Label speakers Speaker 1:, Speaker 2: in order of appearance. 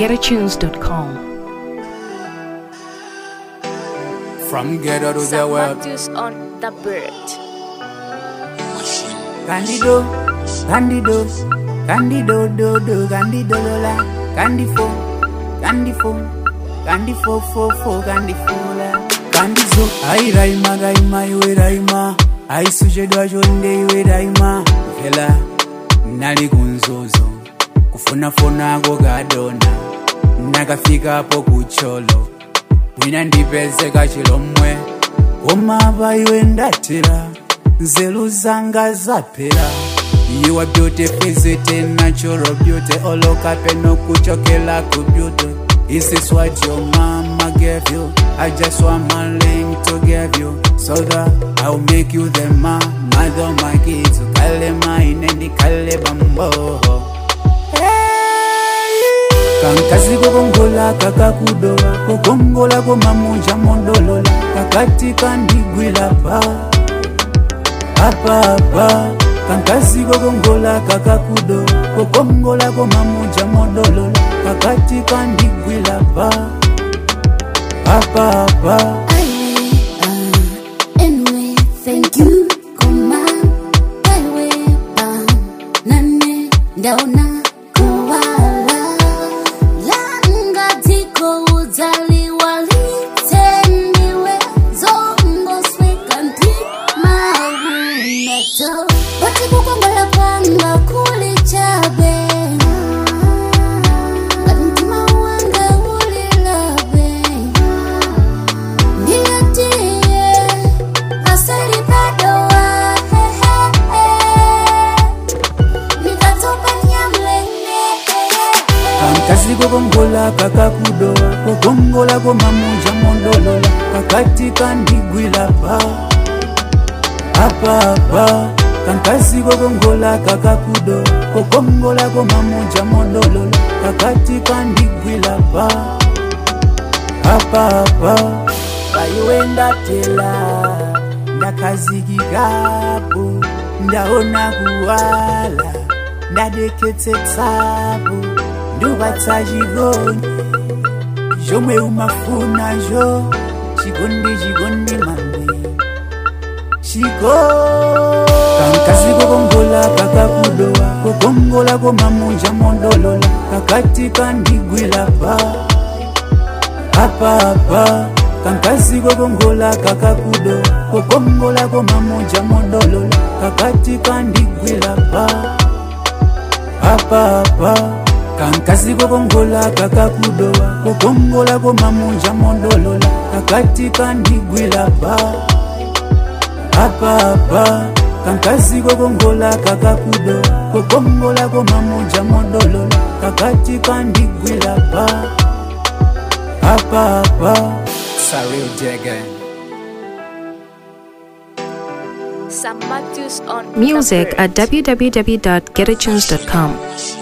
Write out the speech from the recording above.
Speaker 1: www.getatunes.com.
Speaker 2: From ghetto to the world.
Speaker 3: Matthews on the bird.
Speaker 2: Candido, Candido, Candido, do, do, Candido, lola, Candifo, Candifo, Candifo, fo, fo, Candifo, Candizo, ai raima, raima, iwe raima, ai sujedwa jonde iwe raima, vela, nali kunzozo, kufunafuna go gadona, nakafika hapo kucholo, mwina ndipeze kachilomwe, omaba iwe ndatira, nzeru zanga zapera You are beauty, physically, natural beauty Oloka peno kuchokela ku beauty This is what your mama gave you I just want my link to give you So that I'll make you the ma Mother of my kids Kale mainendi kale bambo kankazi kokongola kakakudola kokongola komamunja mondolola kakati kandigwila pa apapa kankazi kokongola kakakudo kokongola komamuja modolola kakati kandigwila pa apapa
Speaker 4: Anyway, thank you, koma wewe ba nane ndaona kuwala langa tiko uzaliwa litendiwe zongo swekanti mauneto wati kukongola kwanga kuli chabe kantima wanga ulilabe ndiyatie asali padoa nikatoka nyamlene
Speaker 2: kankazi kokongola kakakudoa kokongola komamuja mondolola kakati kandigwila pa apapa kankazi kokongola kakakudo kokongola komamuja mondolola kakati kandigwila pa apapa paiwe ndatela ndakazikikapo ndaona kuwala ndadeketsetsapo ndubatsa chigondi zomwe umafuna zvo chigondi chigondi mamwe chiko kankazi kokongola kakakudowa kokongola komamunja mondolola kakati kandigwila pa apapa kankazi kokongola kakakudo kokongola komamunja mondolola kakati kandigwila pa apapa kankazi kokongola kakakudowa kokongola komamunja mondolola kakati kandigwila pa apapa kankazi kokongola kakakudo kokongola komamunja mondolola kakati kandigwila pa apapa Saril Jagan
Speaker 3: Sam Matthews on
Speaker 1: Music
Speaker 3: the bird.
Speaker 1: at www.getatunes.com.